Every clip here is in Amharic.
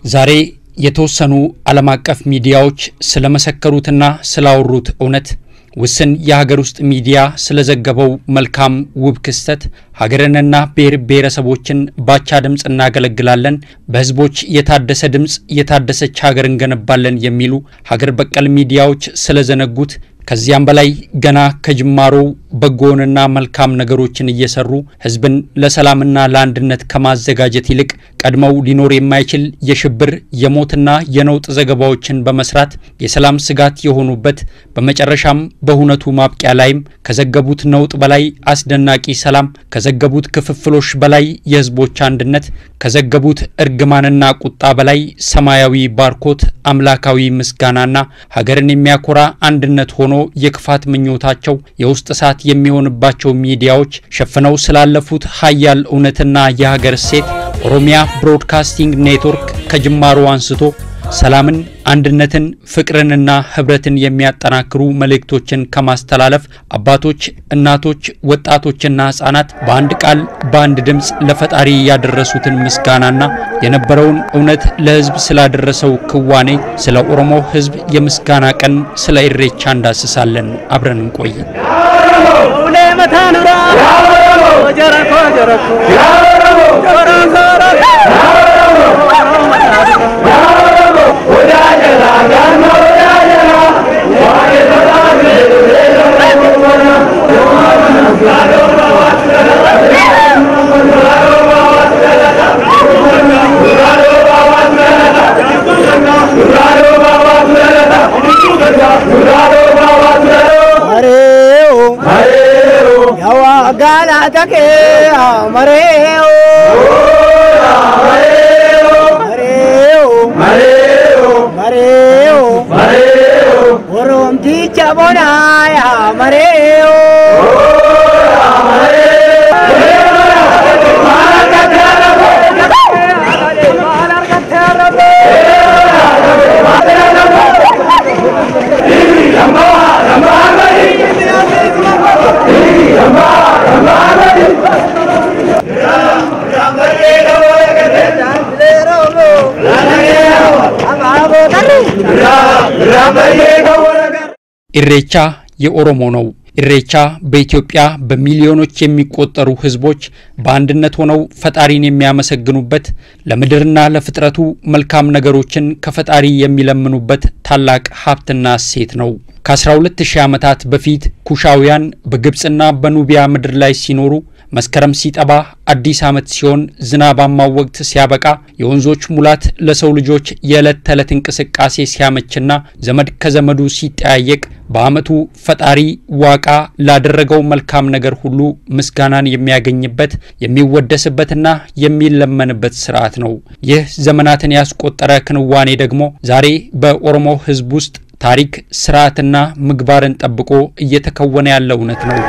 ዛሬ የተወሰኑ ዓለም አቀፍ ሚዲያዎች ስለመሰከሩትና ስላወሩት እውነት ውስን የሀገር ውስጥ ሚዲያ ስለዘገበው መልካም ውብ ክስተት ሀገርንና ብሔር ብሔረሰቦችን ባቻ ድምፅ እናገለግላለን፣ በህዝቦች የታደሰ ድምፅ የታደሰች ሀገር እንገነባለን የሚሉ ሀገር በቀል ሚዲያዎች ስለዘነጉት ከዚያም በላይ ገና ከጅማሮው በጎንና መልካም ነገሮችን እየሰሩ ህዝብን ለሰላምና ለአንድነት ከማዘጋጀት ይልቅ ቀድመው ሊኖር የማይችል የሽብር የሞትና የነውጥ ዘገባዎችን በመስራት የሰላም ስጋት የሆኑበት በመጨረሻም በሁነቱ ማብቂያ ላይም ከዘገቡት ነውጥ በላይ አስደናቂ ሰላም፣ ከዘገቡት ክፍፍሎች በላይ የህዝቦች አንድነት፣ ከዘገቡት እርግማንና ቁጣ በላይ ሰማያዊ ባርኮት፣ አምላካዊ ምስጋናና ሀገርን የሚያኮራ አንድነት ሆኖ የክፋት ምኞታቸው የውስጥ እሳት የሚሆንባቸው ሚዲያዎች ሸፍነው ስላለፉት ሀያል እውነትና የሀገር እሴት ኦሮሚያ ብሮድካስቲንግ ኔትወርክ ከጅማሮ አንስቶ ሰላምን፣ አንድነትን፣ ፍቅርንና ህብረትን የሚያጠናክሩ መልእክቶችን ከማስተላለፍ አባቶች፣ እናቶች፣ ወጣቶችና ህጻናት በአንድ ቃል በአንድ ድምፅ ለፈጣሪ ያደረሱትን ምስጋናና የነበረውን እውነት ለህዝብ ስላደረሰው ክዋኔ ስለ ኦሮሞ ህዝብ የምስጋና ቀን ስለ ኢሬቻ እንዳስሳለን። አብረን እንቆይ። Oromticha bonaya mareo ኢሬቻ የኦሮሞ ነው። ኢሬቻ በኢትዮጵያ በሚሊዮኖች የሚቆጠሩ ሕዝቦች በአንድነት ሆነው ፈጣሪን የሚያመሰግኑበት ለምድርና ለፍጥረቱ መልካም ነገሮችን ከፈጣሪ የሚለምኑበት ታላቅ ሀብትና እሴት ነው። ከ12000 ዓመታት በፊት ኩሻውያን በግብፅና በኑቢያ ምድር ላይ ሲኖሩ መስከረም ሲጠባ አዲስ ዓመት ሲሆን ዝናባማው ወቅት ሲያበቃ የወንዞች ሙላት ለሰው ልጆች የዕለት ተዕለት እንቅስቃሴ ሲያመችና ዘመድ ከዘመዱ ሲጠያየቅ በዓመቱ ፈጣሪ ዋቃ ላደረገው መልካም ነገር ሁሉ ምስጋናን የሚያገኝበት የሚወደስበትና የሚለመንበት ስርዓት ነው። ይህ ዘመናትን ያስቆጠረ ክንዋኔ ደግሞ ዛሬ በኦሮሞ ሕዝብ ውስጥ ታሪክ፣ ስርዓትና ምግባርን ጠብቆ እየተከወነ ያለ እውነት ነው።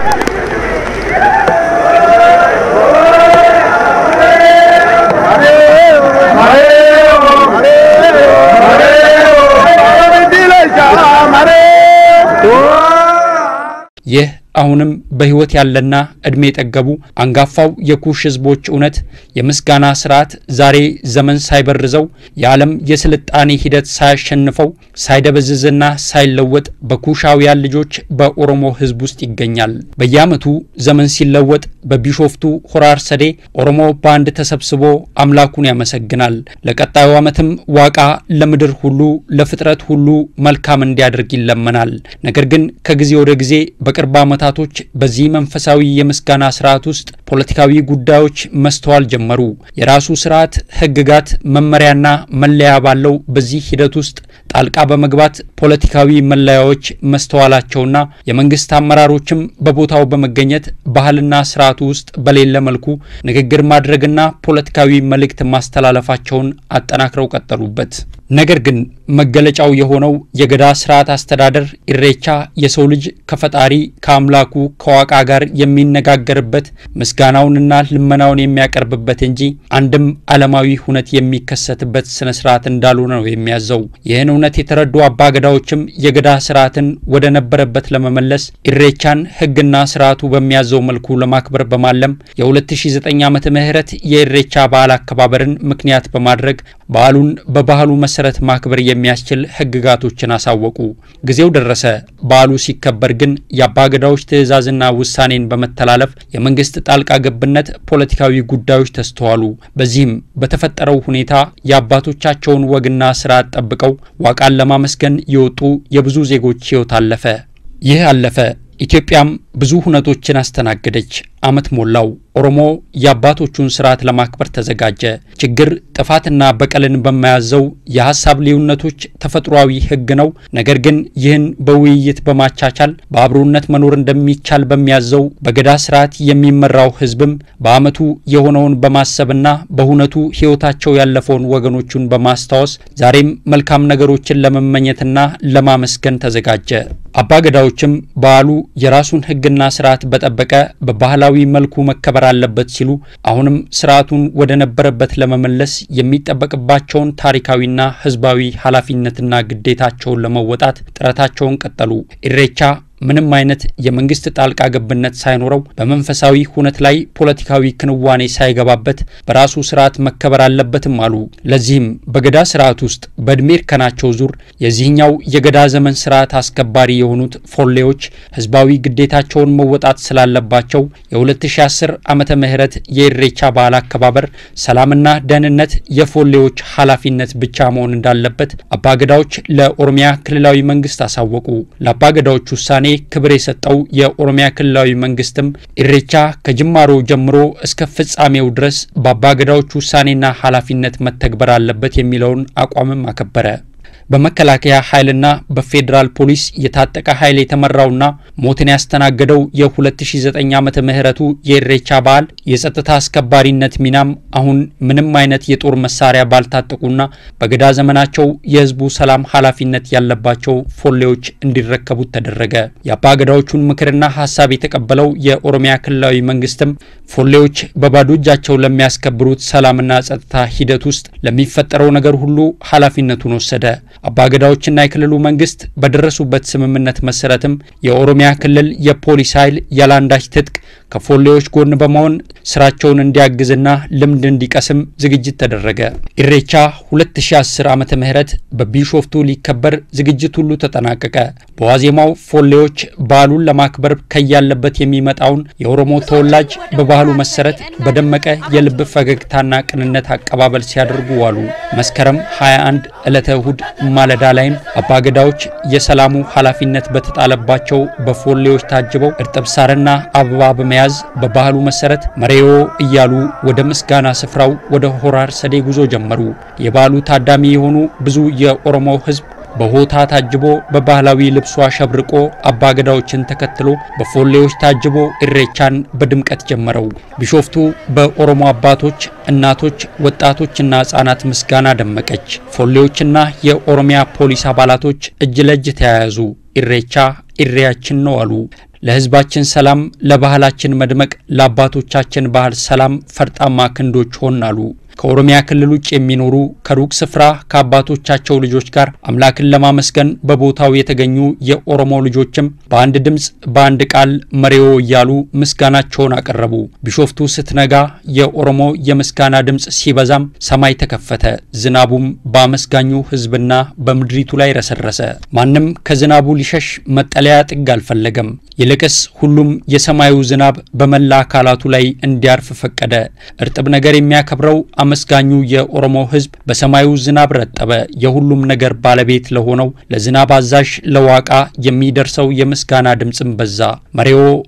ይህ አሁንም በሕይወት ያለና ዕድሜ የጠገቡ አንጋፋው የኩሽ ሕዝቦች እውነት የምስጋና ስርዓት ዛሬ ዘመን ሳይበርዘው የዓለም የስልጣኔ ሂደት ሳያሸንፈው ሳይደበዝዝና ሳይለወጥ በኩሻውያን ልጆች በኦሮሞ ሕዝብ ውስጥ ይገኛል። በየዓመቱ ዘመን ሲለወጥ በቢሾፍቱ ሆራ አርሰዴ ኦሮሞ በአንድ ተሰብስቦ አምላኩን ያመሰግናል። ለቀጣዩ ዓመትም ዋቃ ለምድር ሁሉ ለፍጥረት ሁሉ መልካም እንዲያደርግ ይለመናል። ነገር ግን ከጊዜ ወደ ጊዜ በቅርብ ዓመታቶች በዚህ መንፈሳዊ የምስጋና ስርዓት ውስጥ ፖለቲካዊ ጉዳዮች መስተዋል ጀመሩ። የራሱ ስርዓት፣ ህግጋት፣ መመሪያና መለያ ባለው በዚህ ሂደት ውስጥ ጣልቃ በመግባት ፖለቲካዊ መለያዎች መስተዋላቸውና የመንግስት አመራሮችም በቦታው በመገኘት ባህልና ስርዓቱ ውስጥ በሌለ መልኩ ንግግር ማድረግና ፖለቲካዊ መልእክት ማስተላለፋቸውን አጠናክረው ቀጠሉበት። ነገር ግን መገለጫው የሆነው የገዳ ስርዓት አስተዳደር ኢሬቻ የሰው ልጅ ከፈጣሪ ከአምላኩ ከዋቃ ጋር የሚነጋገርበት ምስጋናውንና ልመናውን የሚያቀርብበት እንጂ አንድም ዓለማዊ ሁነት የሚከሰትበት ስነ ስርዓት እንዳልሆነ ነው የሚያዘው። ይህን እውነት የተረዱ አባገዳዎችም የገዳ ስርዓትን ወደ ነበረበት ለመመለስ ኢሬቻን ሕግና ስርዓቱ በሚያዘው መልኩ ለማክበር በማለም የ2009 ዓመተ ምህረት የኢሬቻ በዓል አከባበርን ምክንያት በማድረግ በዓሉን በባህሉ መሰረት ማክበር የሚያስችል ሕግጋቶችን አሳወቁ። ጊዜው ደረሰ። በዓሉ ሲከበር ግን የአባገዳዎች ትዕዛዝና ውሳኔን በመተላለፍ የመንግስት ጣልቃ ገብነት ፖለቲካዊ ጉዳዮች ተስተዋሉ። በዚህም በተፈጠረው ሁኔታ የአባቶቻቸውን ወግና ስርዓት ጠብቀው ዋቃን ለማመስገን የወጡ የብዙ ዜጎች ሕይወት አለፈ። ይህ አለፈ። ኢትዮጵያም ብዙ ሁነቶችን አስተናገደች። ዓመት ሞላው። ኦሮሞ የአባቶቹን ስርዓት ለማክበር ተዘጋጀ። ችግር ጥፋትና በቀልን በማያዘው የሀሳብ ልዩነቶች ተፈጥሯዊ ሕግ ነው። ነገር ግን ይህን በውይይት በማቻቻል በአብሮነት መኖር እንደሚቻል በሚያዘው በገዳ ስርዓት የሚመራው ሕዝብም በዓመቱ የሆነውን በማሰብና በሁነቱ ሕይወታቸው ያለፈውን ወገኖቹን በማስታወስ ዛሬም መልካም ነገሮችን ለመመኘትና ለማመስገን ተዘጋጀ። አባገዳዎችም በዓሉ የራሱን ሕግና ስርዓት በጠበቀ በባህላዊ መልኩ መከበር አለበት ሲሉ አሁንም ስርዓቱን ወደ ነበረበት ለመመለስ የሚጠበቅባቸውን ታሪካዊና ህዝባዊ ኃላፊነትና ግዴታቸውን ለመወጣት ጥረታቸውን ቀጠሉ። ኢሬቻ ምንም አይነት የመንግስት ጣልቃ ገብነት ሳይኖረው በመንፈሳዊ ሁነት ላይ ፖለቲካዊ ክንዋኔ ሳይገባበት በራሱ ስርዓት መከበር አለበትም አሉ። ለዚህም በገዳ ስርዓት ውስጥ በእድሜ እርከናቸው ዙር የዚህኛው የገዳ ዘመን ስርዓት አስከባሪ የሆኑት ፎሌዎች ህዝባዊ ግዴታቸውን መወጣት ስላለባቸው የ2010 ዓመተ ምህረት የኢሬቻ በዓል አከባበር ሰላምና ደህንነት የፎሌዎች ኃላፊነት ብቻ መሆን እንዳለበት አባገዳዎች ለኦሮሚያ ክልላዊ መንግስት አሳወቁ። ለአባገዳዎች ውሳኔ ክብር የሰጠው የኦሮሚያ ክልላዊ መንግስትም ኢሬቻ ከጅማሮ ጀምሮ እስከ ፍጻሜው ድረስ በአባገዳዎች ውሳኔና ኃላፊነት መተግበር አለበት የሚለውን አቋምም አከበረ። በመከላከያ ኃይልና በፌዴራል ፖሊስ የታጠቀ ኃይል የተመራውና ሞትን ያስተናገደው የ2009 ዓመተ ምህረቱ የኢሬቻ በዓል የጸጥታ አስከባሪነት ሚናም አሁን ምንም አይነት የጦር መሳሪያ ባልታጠቁና በገዳ ዘመናቸው የህዝቡ ሰላም ኃላፊነት ያለባቸው ፎሌዎች እንዲረከቡት ተደረገ። የአባገዳዎቹን ምክርና ሀሳብ የተቀበለው የኦሮሚያ ክልላዊ መንግስትም ፎሌዎች በባዶ እጃቸው ለሚያስከብሩት ሰላምና ጸጥታ ሂደት ውስጥ ለሚፈጠረው ነገር ሁሉ ኃላፊነቱን ወሰደ። አባገዳዎችና የክልሉ መንግስት በደረሱበት ስምምነት መሰረትም የኦሮሚያ ክልል የፖሊስ ኃይል ያለአንዳች ትጥቅ ከፎሌዎች ጎን በመሆን ስራቸውን እንዲያግዝና ልምድ እንዲቀስም ዝግጅት ተደረገ። ኢሬቻ 2010 ዓመተ ምህረት በቢሾፍቱ ሊከበር ዝግጅት ሁሉ ተጠናቀቀ። በዋዜማው ፎሌዎች በዓሉን ለማክበር ከያለበት የሚመጣውን የኦሮሞ ተወላጅ በባህሉ መሰረት በደመቀ የልብ ፈገግታና ቅንነት አቀባበል ሲያደርጉ ዋሉ። መስከረም 21 ዕለተ እሁድ ማለዳ ላይም አባገዳዎች የሰላሙ ኃላፊነት በተጣለባቸው በፎሌዎች ታጅበው እርጥብ ሳርና አበባ በመያዝ በባህሉ መሰረት መሬዮ እያሉ ወደ ምስጋና ስፍራው ወደ ሆራር ሰዴ ጉዞ ጀመሩ። የበዓሉ ታዳሚ የሆኑ ብዙ የኦሮሞ ሕዝብ በሆታ ታጅቦ በባህላዊ ልብሱ አሸብርቆ አባገዳዎችን ተከትሎ በፎሌዎች ታጅቦ ኢሬቻን በድምቀት ጀመረው። ቢሾፍቱ በኦሮሞ አባቶች፣ እናቶች፣ ወጣቶችና ሕጻናት ምስጋና ደመቀች። ፎሌዎችና የኦሮሚያ ፖሊስ አባላቶች እጅ ለእጅ ተያያዙ። ኢሬቻ ኢሬያችን ነው አሉ። ለሕዝባችን ሰላም፣ ለባህላችን መድመቅ፣ ለአባቶቻችን ባህል ሰላም ፈርጣማ ክንዶች ሆን አሉ። ከኦሮሚያ ክልል ውጭ የሚኖሩ ከሩቅ ስፍራ ከአባቶቻቸው ልጆች ጋር አምላክን ለማመስገን በቦታው የተገኙ የኦሮሞ ልጆችም በአንድ ድምፅ በአንድ ቃል መሬዎ እያሉ ምስጋናቸውን አቀረቡ። ቢሾፍቱ ስትነጋ የኦሮሞ የምስጋና ድምፅ ሲበዛም ሰማይ ተከፈተ። ዝናቡም በአመስጋኙ ሕዝብና በምድሪቱ ላይ ረሰረሰ። ማንም ከዝናቡ ሊሸሽ መጠለያ ጥግ አልፈለገም። ይልቅስ ሁሉም የሰማዩ ዝናብ በመላ አካላቱ ላይ እንዲያርፍ ፈቀደ። እርጥብ ነገር የሚያከብረው አመስጋኙ የኦሮሞ ሕዝብ በሰማዩ ዝናብ ረጠበ። የሁሉም ነገር ባለቤት ለሆነው ለዝናብ አዛዥ ለዋቃ የሚደርሰው የምስጋና ድምፅም በዛ። መሬዎ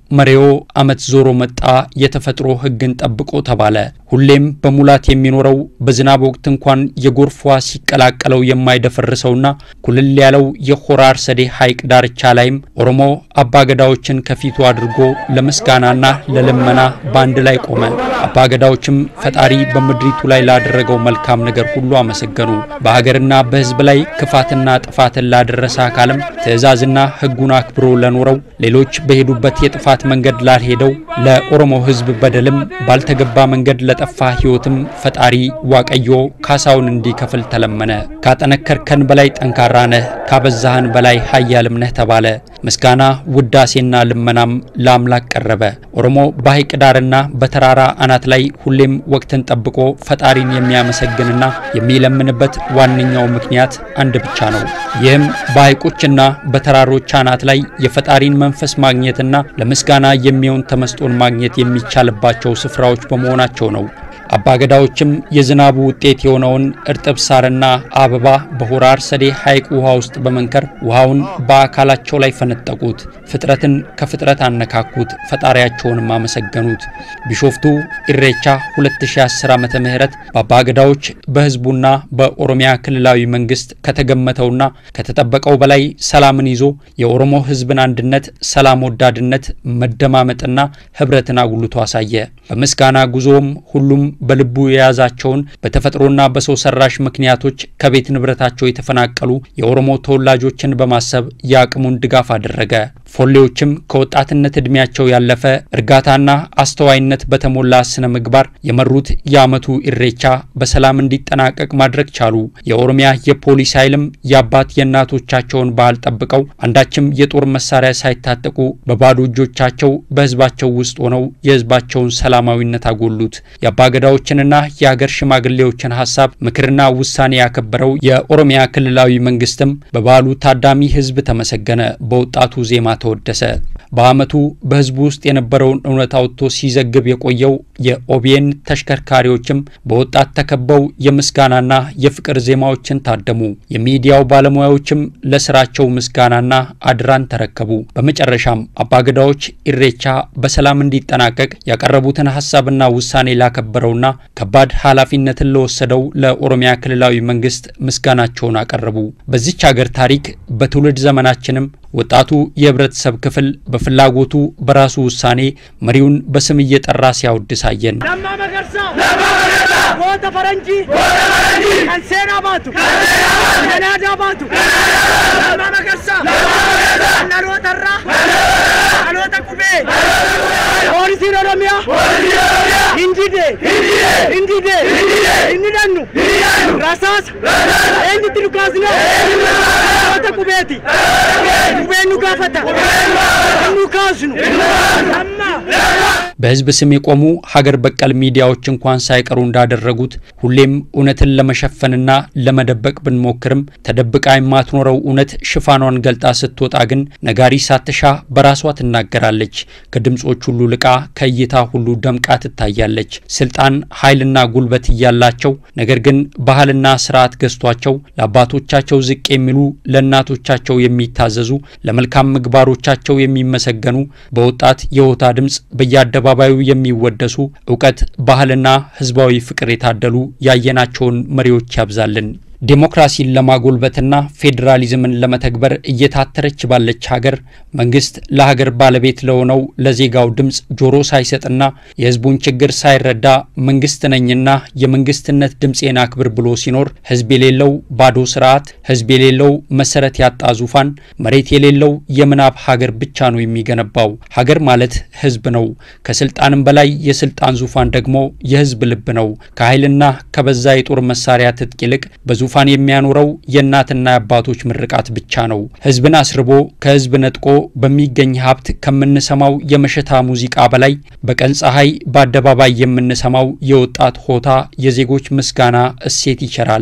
መሬዎ ዓመት ዞሮ መጣ የተፈጥሮ ሕግን ጠብቆ ተባለ። ሁሌም በሙላት የሚኖረው በዝናብ ወቅት እንኳን የጎርፍ ውሃ ሲቀላቀለው የማይደፈርሰውና ኩልል ያለው የሆራ አርሰዴ ሐይቅ ዳርቻ ላይም ኦሮሞ አባገዳዎችን ከፊቱ አድርጎ ለምስጋናና ለልመና በአንድ ላይ ቆመ። አባገዳዎችም ፈጣሪ በምድሪቱ ላይ ላደረገው መልካም ነገር ሁሉ አመሰገኑ። በሀገርና በሕዝብ ላይ ክፋትና ጥፋትን ላደረሰ አካልም ትዕዛዝና ሕጉን አክብሮ ለኖረው ሌሎች በሄዱበት የጥፋት መንገድ ላልሄደው ለኦሮሞ ሕዝብ በደልም ባልተገባ መንገድ ለጠፋ ሕይወትም ፈጣሪ ዋቀዮ ካሳውን እንዲከፍል ተለመነ። ካጠነከርከን በላይ ጠንካራ ነህ፣ ካበዛህን በላይ ኃያልም ነህ ተባለ። ምስጋና ውዳሴና ልመናም ለአምላክ ቀረበ። ኦሮሞ በሐይቅ ዳርና በተራራ አናት ላይ ሁሌም ወቅትን ጠብቆ ፈጣሪን የሚያመሰግንና የሚለምንበት ዋነኛው ምክንያት አንድ ብቻ ነው። ይህም በሐይቆችና በተራሮች አናት ላይ የፈጣሪን መንፈስ ማግኘትና ለምስጋና የሚሆን ተመስጦን ማግኘት የሚቻልባቸው ስፍራዎች በመሆናቸው ነው። አባገዳዎችም የዝናቡ ውጤት የሆነውን እርጥብ ሳርና አበባ በሆራ አርሰዴ ሐይቅ ውሃ ውስጥ በመንከር ውሃውን በአካላቸው ላይ ፈነጠቁት። ፍጥረትን ከፍጥረት አነካኩት፣ ፈጣሪያቸውንም አመሰገኑት። ቢሾፍቱ ኢሬቻ 2010 ዓመተ ምህረት በአባገዳዎች በህዝቡና በኦሮሚያ ክልላዊ መንግስት ከተገመተውና ከተጠበቀው በላይ ሰላምን ይዞ የኦሮሞ ህዝብን አንድነት፣ ሰላም ወዳድነት፣ መደማመጥና ህብረትን አጉልቶ አሳየ። በምስጋና ጉዞም ሁሉም በልቡ የያዛቸውን በተፈጥሮና በሰው ሰራሽ ምክንያቶች ከቤት ንብረታቸው የተፈናቀሉ የኦሮሞ ተወላጆችን በማሰብ የአቅሙን ድጋፍ አደረገ። ፎሌዎችም ከወጣትነት ዕድሜያቸው ያለፈ እርጋታና አስተዋይነት በተሞላ ስነ ምግባር የመሩት የዓመቱ ኢሬቻ በሰላም እንዲጠናቀቅ ማድረግ ቻሉ። የኦሮሚያ የፖሊስ ኃይልም የአባት የእናቶቻቸውን ባህል ጠብቀው አንዳችም የጦር መሳሪያ ሳይታጠቁ በባዶ እጆቻቸው በህዝባቸው ውስጥ ሆነው የህዝባቸውን ሰላማዊነት አጎሉት። የአባገዳዎችንና የሀገር ሽማግሌዎችን ሀሳብ ምክርና ውሳኔ ያከበረው የኦሮሚያ ክልላዊ መንግስትም በበዓሉ ታዳሚ ህዝብ ተመሰገነ፣ በወጣቱ ዜማ ተወደሰ። በዓመቱ በህዝቡ ውስጥ የነበረውን እውነት አውጥቶ ሲዘግብ የቆየው የኦቢኤን ተሽከርካሪዎችም በወጣት ተከበው የምስጋናና የፍቅር ዜማዎችን ታደሙ። የሚዲያው ባለሙያዎችም ለስራቸው ምስጋናና አድራን ተረከቡ። በመጨረሻም አባገዳዎች ኢሬቻ በሰላም እንዲጠናቀቅ ያቀረቡትን ሀሳብና ውሳኔ ላከበረውና ከባድ ኃላፊነትን ለወሰደው ለኦሮሚያ ክልላዊ መንግስት ምስጋናቸውን አቀረቡ። በዚች ሀገር ታሪክ በትውልድ ዘመናችንም ወጣቱ የህብረተሰብ ክፍል በፍላጎቱ በራሱ ውሳኔ መሪውን በስም እየጠራ ሲያወድስ አየን። ለማ መገርሳ ጎተ ፈረንጂ ቀንሴና ባቱ ነናዳ ባቱ ለማ መገርሳ አናሎተራ አሎተ ቁቤ ፖሊሲን ኦሮሚያ እንዲዴ እንዲዴ እንዲደኑ ረሳስ ኤንጅት ሉካስነ አሎተ ቁቤቲ ቁቤኑ ጋፈታ እኑ ካስኑ ለማ በህዝብ ስም የቆሙ ሀገር በቀል ሚዲያዎች እንኳን ሳይቀሩ እንዳደረጉት ሁሌም እውነትን ለመሸፈንና ለመደበቅ ብንሞክርም ተደብቃ የማትኖረው እውነት ሽፋኗን ገልጣ ስትወጣ ግን ነጋሪ ሳትሻ በራሷ ትናገራለች። ከድምፆች ሁሉ ልቃ ከእይታ ሁሉ ደምቃ ትታያለች። ስልጣን፣ ኃይልና ጉልበት እያላቸው ነገር ግን ባህልና ስርዓት ገዝቷቸው ለአባቶቻቸው ዝቅ የሚሉ ለእናቶቻቸው የሚታዘዙ ለመልካም ምግባሮቻቸው የሚመሰገኑ በወጣት የሆታ ድምፅ በየአደባባዩ የሚወደሱ እውቀት፣ ባህልና ህዝባዊ ፍቅር የታደሉ ያየናቸውን መሪዎች ያብዛልን። ዴሞክራሲን ለማጎልበትና ፌዴራሊዝምን ለመተግበር እየታተረች ባለች ሀገር መንግስት ለሀገር ባለቤት ለሆነው ለዜጋው ድምፅ ጆሮ ሳይሰጥና የህዝቡን ችግር ሳይረዳ መንግስት ነኝና የመንግስትነት ድምፄን አክብር ብሎ ሲኖር ህዝብ የሌለው ባዶ ስርዓት፣ ህዝብ የሌለው መሰረት ያጣ ዙፋን፣ መሬት የሌለው የምናብ ሀገር ብቻ ነው የሚገነባው። ሀገር ማለት ህዝብ ነው። ከስልጣንም በላይ የስልጣን ዙፋን ደግሞ የህዝብ ልብ ነው። ከኃይልና ከበዛ የጦር መሳሪያ ትጥቅ ይልቅ በዙ ዙፋን የሚያኖረው የእናትና የአባቶች ምርቃት ብቻ ነው። ህዝብን አስርቦ ከህዝብ ነጥቆ በሚገኝ ሀብት ከምንሰማው የመሸታ ሙዚቃ በላይ በቀን ፀሐይ በአደባባይ የምንሰማው የወጣት ሆታ የዜጎች ምስጋና እሴት ይቸራል።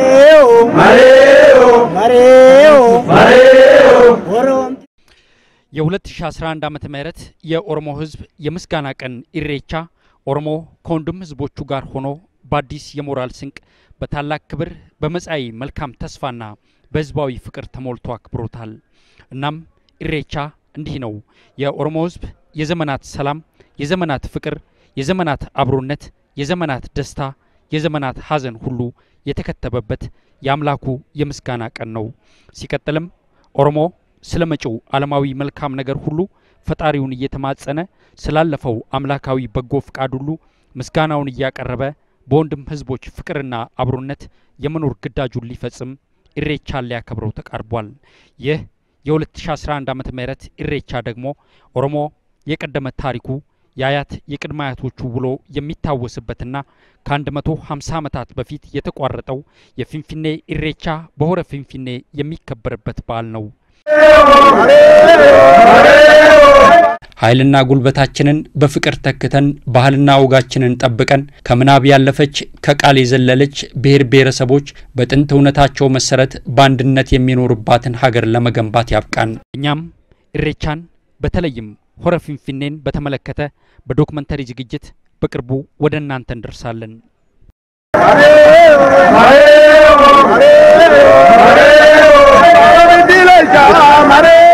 የ2011 ዓመተ ምህረት የኦሮሞ ህዝብ የምስጋና ቀን ኢሬቻ ኦሮሞ ከወንድም ህዝቦቹ ጋር ሆኖ በአዲስ የሞራል ስንቅ በታላቅ ክብር በመጻኢ መልካም ተስፋና በህዝባዊ ፍቅር ተሞልቶ አክብሮታል። እናም ኢሬቻ እንዲህ ነው የኦሮሞ ሕዝብ የዘመናት ሰላም፣ የዘመናት ፍቅር፣ የዘመናት አብሮነት፣ የዘመናት ደስታ፣ የዘመናት ሐዘን ሁሉ የተከተበበት የአምላኩ የምስጋና ቀን ነው። ሲቀጥልም ኦሮሞ ስለ መጪው ዓለማዊ መልካም ነገር ሁሉ ፈጣሪውን እየተማጸነ ስላለፈው አምላካዊ በጎ ፍቃድ ሁሉ ምስጋናውን እያቀረበ በወንድም ህዝቦች ፍቅርና አብሮነት የመኖር ግዳጁን ሊፈጽም ኢሬቻን ሊያከብረው ተቃርቧል። ይህ የ2011 ዓመተ ምህረት ኢሬቻ ደግሞ ኦሮሞ የቀደመ ታሪኩ የአያት የቅድመ አያቶቹ ውሎ የሚታወስበትና ከ150 ዓመታት በፊት የተቋረጠው የፊንፊኔ ኢሬቻ በሆረ ፊንፊኔ የሚከበርበት በዓል ነው። ኃይልና ጉልበታችንን በፍቅር ተክተን ባህልና ወጋችንን ጠብቀን ከምናብ ያለፈች ከቃል የዘለለች ብሔር ብሔረሰቦች በጥንት እውነታቸው መሰረት በአንድነት የሚኖሩባትን ሀገር ለመገንባት ያብቃን። እኛም ኢሬቻን በተለይም ሆረ ፊንፊኔን በተመለከተ በዶክመንተሪ ዝግጅት በቅርቡ ወደ እናንተ እንደርሳለን። Mare,